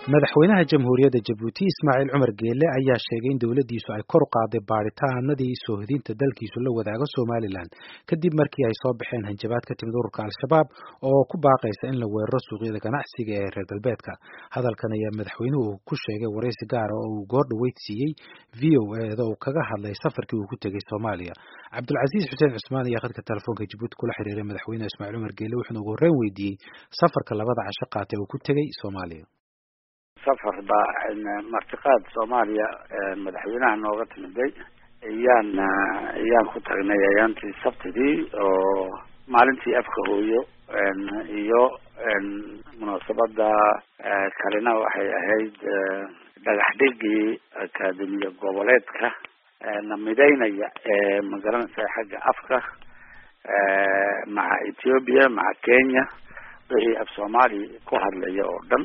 madaxweynaha jamhuuriyadda jabuuti ismaaciil cumar geele ayaa sheegay in dowladdiisu ay kor u qaaday baadhitaanadii soohodinta dalkiisu la wadaago somalilan kadib markii ay soo baxeen hanjabaad ka timid ururka al-shabaab oo ku baaqaysa in la weeraro suuqyada ganacsiga ee reer galbeedka hadalkan ayaa madaxweynuhu ku sheegay waraysi gaara oo uu goor dhaweyd siiyey v o eeda uu kaga hadlay safarkii uu ku tegey soomaaliya cabdulcasiis xuseen cusmaan ayaa khadka telefoonka jabuuti kula xiriiray madaxweyne ismaaciil cumar geele wuxuuna ugu horreyn weydiiyey safarka labada casho qaatay uu ku tegey soomaaliya safar baa martiqaad soomaaliya madaxweynaha nooga timiday ayaan ayaan ku tagnay ayaantii sabtidii oo maalintii afka hooyo iyo munaasabada kalena waxay ahayd dhagax dhigii akaademiya goboleedka na midaynaya ee magaranaysa xagga afka maca ethiopia maca kenya wixii af soomaaliya ku hadlaya oo dhan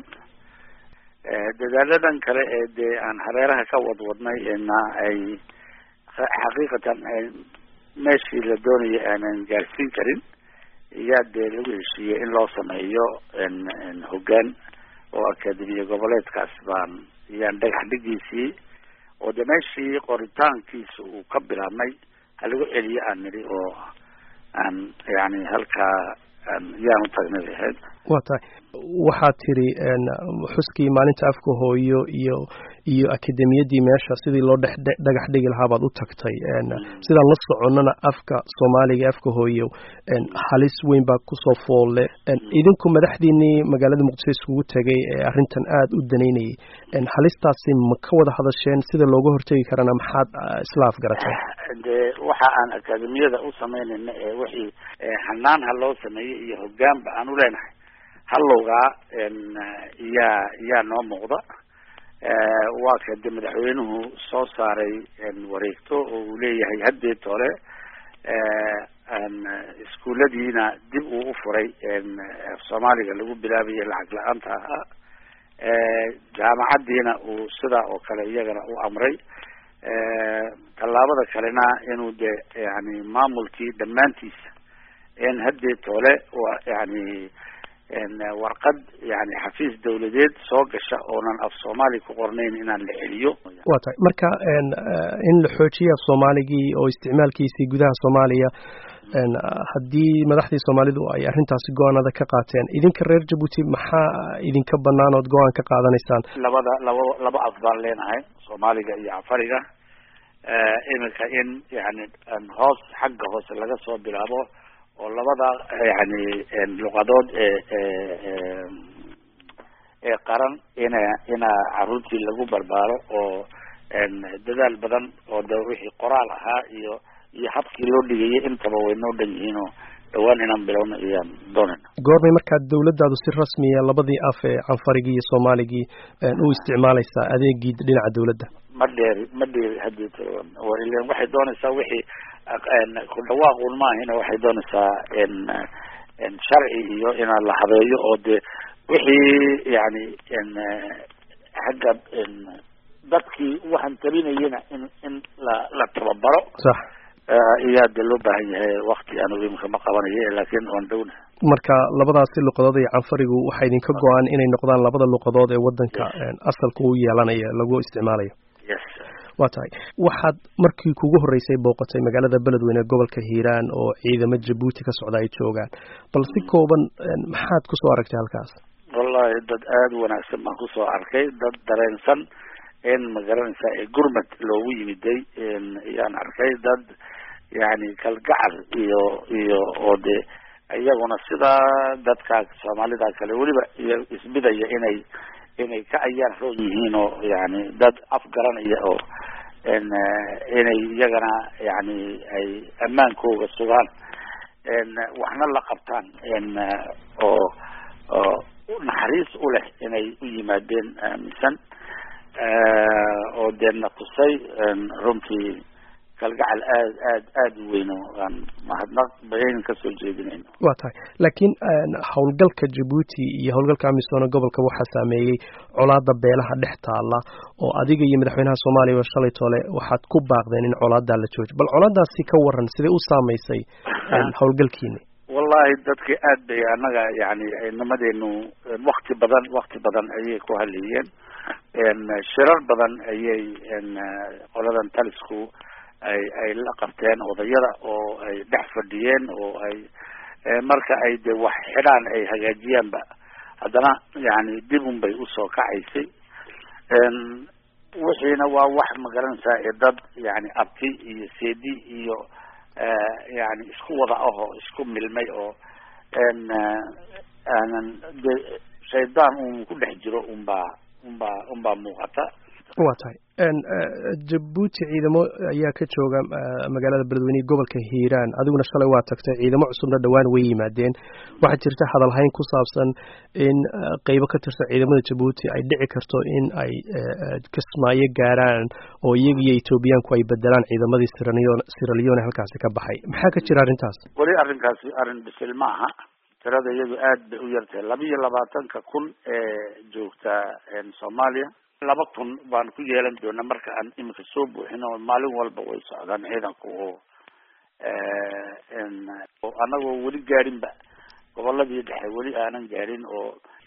dadaaladan kale ee dee aan hareeraha ka wadwadnay na ay xaqiiqatan meeshii la doonaya aanan gaarsiin karin iyaa dee lagu heshiiyey in loo sameeyo hoggaan oo akademiya goboleedkaas baan iyaan dhagax dhigiisii oo de meeshii qoritaankiisa uu ka bilaabmay halagu celiyo aan nidhi oo aan yani halkaa yaan utagnay ahayd wa tahay waxaad tiri xuskii maalinta afka hooyo iyo iyo akademiyadii meesha sidii loo dhex dhagax dhigi lahaa baad u tagtay sidaan la soconnana afka soomaaliga afka hooyo halis weyn baa kusoo foolle idinku madaxdiinii magaalada muqdisho iskugu tegay ee arrintan aada u danaynayay halistaasi ma ka wada hadasheen sida looga hortegi karana maxaad isla afgaratay de waxa aan akademiyada u samaynayna ee wixii hanaan ha loo sameeyey iyo hoggaanba aan u leenahay hallowgaa iyaa iyaa noo muuqda waa ka de madaxweynuhu soo saaray wareegto oo uu leeyahay haddeed hore iskuulladiina dib uu u furay soomaaliga lagu bilaabayo lacag la-aanta ahaa jaamacaddiina uu sidaa oo kale iyagana u amray tallaabada kalena inuu de yani maamulkii dhammaantiisa n haddeed hole waa yani warqad yani xafiis dawladeed soo gasha oonan af soomaali ku qornayn inaan la celiyo wa tahay marka in la xoojiyo af soomaaligii oo isticmaalkiisii gudaha soomaaliya haddii madaxdii soomaalidu ay arrintaasi go-aanada ka qaateen idinka reer jabuuti maxaa idinka banaan ood go-aan ka qaadanaysaan labada laba laba af baan leenahay soomaaliga iyo afariga iminka in yani hoos xagga hoose laga soo bilaabo oo labada yani luqadood ee ee qaran ina ina caruurtii lagu barbaaro oo dadaal badan oo de wixii qoraal ahaa iyo iyo habkii loo dhigayay intaba way noo dhan yihiin oo dhawaan inaan bilowna iyaan doonayna goormay markaa dawladdaadu si rasmiya labadii af ee canfarigii iyo soomaaligii u isticmaalaysaa adeegii dhinaca dawladda ma dheeri ma dheeri haddii ilan waxay doonaysaa wixii ku dhawaaqun maahina waxay doonaysaa sharci iyo inaan la habeeyo oo de wixii yani xagga dadkii waxaan tabinayana in in la la tababaro sax iyaa de loo baahan yahay wakti anigu imika ma qabanayo laakiin waan dhowna marka labadaasi luqadood iyo canfarigu waxaa idinka go-an inay noqdaan labada luqadood ee wadanka asalka u yeelanaya lagu isticmaalayo yes wa tahay waxaad markii kugu horreysay booqatay magaalada beledweyne gobolka hiiraan oo ciidamo jabuuti ka socda ay joogaan bal si kooban maxaad kusoo aragtay halkaas wallahi dad aada u wanaagsan baan kusoo arkay dad dareensan in magaranaysaa ee gurmad loogu yimiday ayaan arkay dad yani kalgacal iyo iyo oo de iyaguna sidaa dadka soomaalida kale weliba iyo isbidaya inay inay ka ayaan roon yihiin oo yani dad afgaranaya oo inay iyagana yani ay ammaankooga sugaan waxna la qabtaan oo oo naxariis u leh inay u yimaadeen aaminsan oo dee na tusay runtii kalgacal aad aad aada u weyn oo aan mahadnaq bayn kasoo jeedinayno wa tahay laakiin howlgalka jabuuti iyo howlgalka amisoona gobolka waxaa saameeyey colaada beelaha dhex taala oo adiga iyo madaxweynaha soomaaliya shalay tole waxaad ku baaqdeen in colaadaa la joojo bal colaadaasi ka waran sidee u saameysay howlgalkiini wallahi dadki aad bay annaga yani nimadeenu wakti badan wakti badan ayay ku hadlayeen shirar badan ayay qoladan talisku ay ay la qabteen odayada oo ay dhex fadhiyeen oo ay marka ay de wax xidhaan ay hagaajiyaanba haddana yani dib un bay usoo kacaysay wixiina waa wax magaranaysaa ee dad yani abti iyo seedi iyo yani isku wada ahoo isku milmay oo aanan de shaydaan un ku dhex jiro unbaa unbaa unbaa muuqata waa tahay jabuuti ciidamo ayaa ka jooga magaalada beledweyne gobolka hiiraan adiguna shalay waa tagtay ciidamo cusubna dhowaan way yimaadeen waxaa jirta hadalhayn ku saabsan in qeybo ka tirsan ciidamada jabuuti ay dhici karto in ay kismaayo gaaraan oo iyaga iyo etoobiyaanku ay bedelaan ciidamadii siralione halkaasi ka baxay maxaa ka jira arrintaas weli arrinkaasi arrin bisil ma aha tirada iyadu aad bay u yartahay laba iyo labaatanka kun ee joogta soomaaliya laba kun baan ku yeelan doonaa marka aan iminka soo buuxin oo maalin walba way socdaan ciidanku oo anagoo weli gaarinba goboladii dhexe weli aanan gaarin oo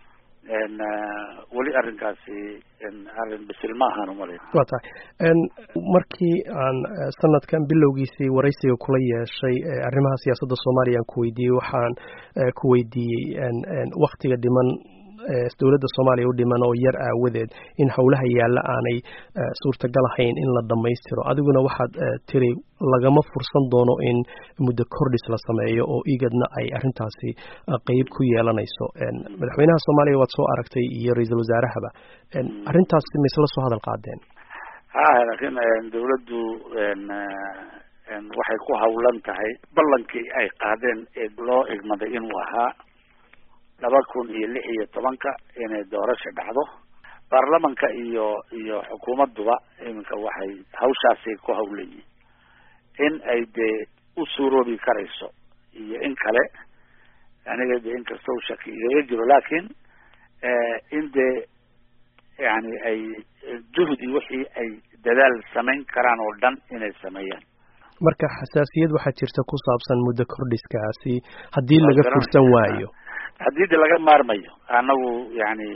weli arrinkaasi arrin bisil ma ahaan umalay waa tahay markii aan sanadkan bilowgiisii waraysiga kula yeeshay arrimaha siyaasadda soomaaliya aan ku weydiiyey waxaan ku weydiiyey waktiga dhiman dowladda soomaaliya u dhiman oo yar aawadeed in howlaha yaalla aanay suurtagal ahayn in la dhammaystiro adiguna waxaad tiri lagama fursan doono in muddo kordhis la sameeyo oo igadna ay arrintaasi qeyb ku yeelanayso madaxweynaha soomaaliya waad soo aragtay iyo ra-iisul wasaarahaba arrintaasi ma isla soo hadal qaadeen ha laakiin dawladdu waxay ku hawlan tahay ballankii ay qaadeen ee loo igmaday inuu ahaa laba kun iyo lix iyo tobanka inay doorasha dhacdo baarlamanka iyo iyo xukuumadduba iminka waxay hawshaasay ku hawlayiin in ay dee u suuroobi karayso iyo in kale aniga de inkastoo shaki igaga jiro laakiin in dee yani ay juhdi wixii ay dadaal samayn karaan oo dhan inay sameeyaan marka xasaasiyad waxaa jirta ku saabsan muddo kordhiskaasi haddii laga fursan waayo haddii de laga maarmayo anagu yani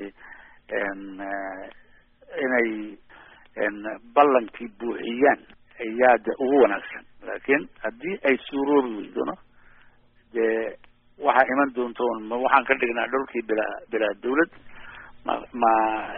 inay ballankii buuxiyaan ayaa de ugu wanaagsan laakiin haddii ay suuroobi weydona dee waxaa iman doonto ma waxaan ka dhignaa dhulkii bilaa bilaa dawlad ma ma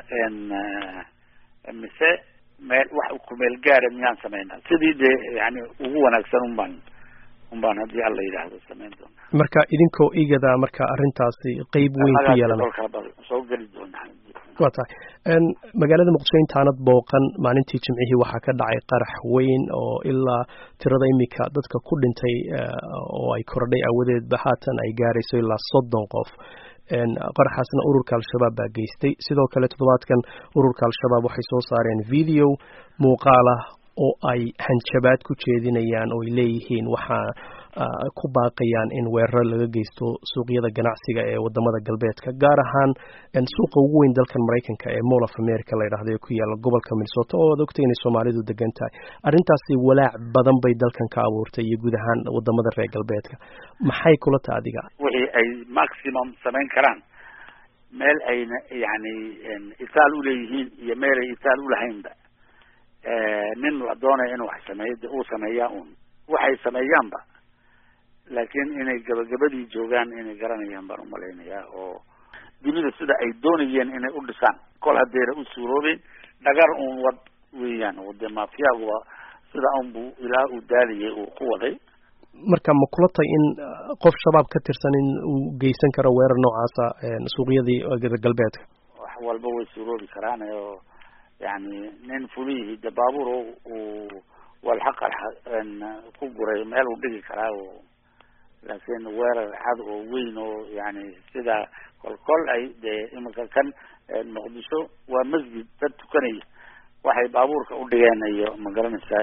mise meel wax kumeel gaara miyaan sameynaa sidii dee yani ugu wanaagsan un baan un baan haddii alla yidhaahdo samayn doona marka idinkoo igada marka arrintaasi qeyb weyn ku yeelana soo geli doonaa waa tahay magaalada muqdisho intaanad booqan maalintii jimcihii waxaa ka dhacay qarax weyn oo ilaa tirada imika dadka ku dhintay oo ay kordhay awadeedba haatan ay gaarayso ilaa soddon qof qaraxaasna ururka al-shabaab baa geystay sidoo kale toddobaadkan ururka al-shabaab waxay soo saareen video muuqaal ah oo ay hanjabaad ku jeedinayaan oo ay leeyihiin waxaa ku baaqayaan in weeraro laga geysto suuqyada ganacsiga ee wadamada galbeedka gaar ahaan suuqa ugu weyn dalkan maraykanka ee mall of america la yidhahdo ee ku yaala gobolka minnesota oo ad ogtay inay soomaalidu degan tahay arrintaasi walaac badan bay dalkan ka abuurtay iyo guud ahaan wadamada reer galbeedka maxay kula taha adiga wixii ay maximum samayn karaan meel ayna yani itaal uleeyihiin iyo meel ay itaal ulahaynba nin la doonaya inuu wax sameeyo de uu sameeyaa un waxay sameeyaanba laakiin inay gabagabadii joogaan inay garanayaan baan umalaynayaa oo dunida sida ay doonayeen inay u dhisaan kol haddayna u suuroobeen dhagar un wad weeyaan oo dee mafiyaguba sida unbu ilaa uu daaliyay uu ku waday marka ma kula tay in qof shabaab ka tirsan in uu geysan karo weerar noocaasa suuqyadii galbeedka wax walba way suuroobi karaan oo yani nin fulihii de baabuur uu walxa qarxa ku guray meel uu dhigi karaa oo laakiin weerar cad oo weyn oo yani sida kol kol ay dee iminka kan muqdisho waa masjid dad tukanaya waxay baabuurka u dhigeen iyo ma garanaysaa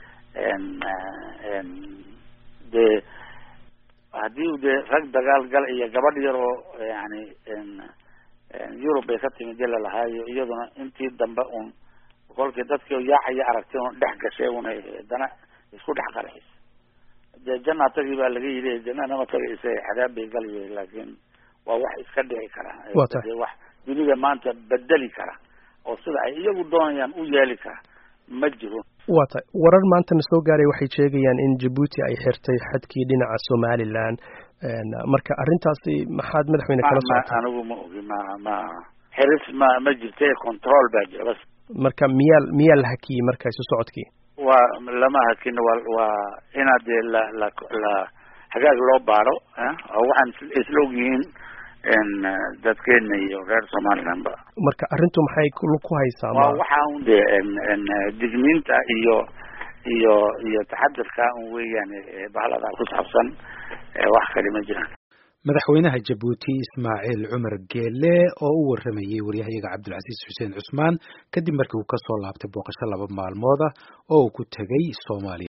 dee haddii dee rag dagaal gal iyo gabadh yar oo yani yurub bay ka timid dila lahaayo iyaduna intii dambe un kolkii dadkii yaacaya aragtay un dhex gashay un haddana isku dhex qarxis dee janaa tagi baa laga yidhi janana ma tagaysa cadaab bay galaya laakiin waa wax iska dhici kara Waa tahay. dee wax dunida maanta bedeli kara oo sida ay iyagu doonayaan u yeeli kara ma jiro waa tahay warar maantana soo gaaray waxay sheegayaan in jabuuti ay xirtay xadkii dhinaca somalilan een, marka arrintaasi maxaad madaxweyne kala ma socotay anigu ma ogi ma ma xiris ma ma jirte control baa jira bas marka miyaa miyaa la hakiyey marka isu socodkii waa lama hakin waa waa inaad dee la la la hagaag loo baaro eh, oo waxaan is- isla ogyihiin n dadkeena iyo reer somaliland ba marka arrintu maxay ku lug ku haysaa waa ma waxaa un dee n n digniinta iyo iyo iyo taxadirka un weeyaan ee bahalada ku saabsan ee wax kale ma jiraan madaxweynaha jabuuti ismaaciil cumar geele oo u waramayey waryahayaga cabdilcasiis xuseen cusmaan kadib markii uu kasoo laabtay booqasho laba maalmood ah oo uu ku tegay soomaaliya